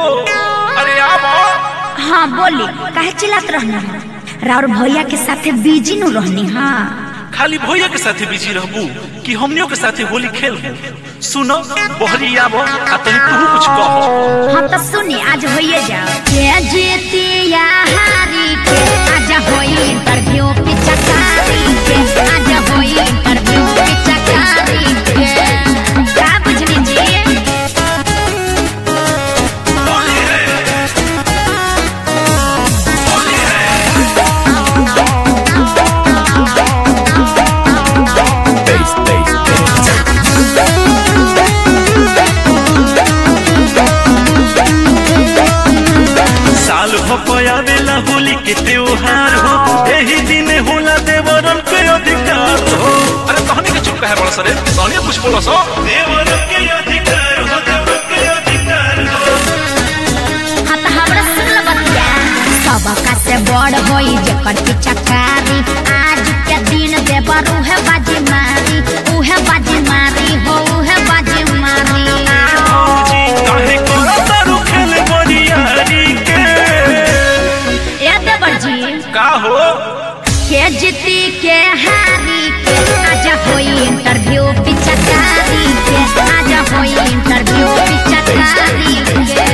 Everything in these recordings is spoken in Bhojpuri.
अरे आओ हाँ बोली काहे चिल्लात रहनी राउर भैया के साथे बिजी नु रहनी हाँ खाली भैया के साथे बिजी रहबू कि हमनियों के साथे होली खेलबू सुनो बहरी आबो आ तनी तू कुछ कह हाँ तो सुनी आज होइए जाओ के जीतिया हारी के आज होई इंटरव्यू पिचकारी के आज होई इंटरव्यू पिचकारी के का बुझली जी साल भपयावेला होली के त्योहार हो एही दिन होला देवरन के अधिकार हो अरे तहनी के चुप काहे बड़ा सरे तहनी कुछ बोलो सो देवरन के अधिकार हो देवरन के अधिकार हो हाँ तो हमरा सुन लो बतिया सबका से बड़ होई जेकर पिचकारी आज के दिन देवर उहे बाजी मारी उहे बाजी मारी हो उहे बाजी मारी जी काहे करत तारू खेल बरियारी के ए देवर जी का हो के जीती के हारी के आज होई इंटरव्यू पिचकारी के आज होई इंटरव्यू पिचकारी के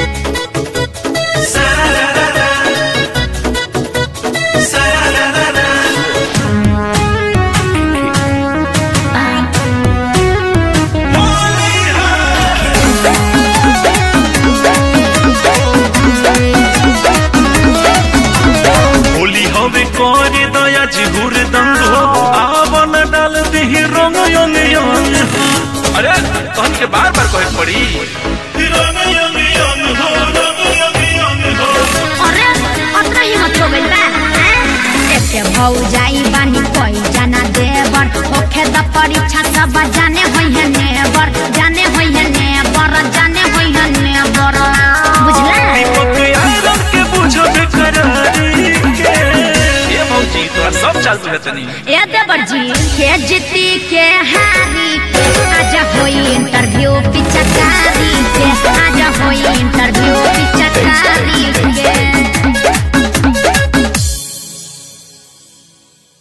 होली हवे करे दया जिहुर दंग हो आवन डाल दही रंग यंग यंग हो। अरे कहन के बार बार कहे पड़ी रंग यंग यंग हो रंग यंग यंग हो अरे अतना हिम्मत हो गइल बा हैं? एके भौ जाई बानी कोई जाना देवर होखे द परीक्षा सब जाने होई है नेवर जाने होई है नेवर जाने होई है नेवर बुझला दीपक आयरन के बुझब करारी के ये मौजी तोरा सब चाल बुझतनी ए देवर जी के जीती के हारी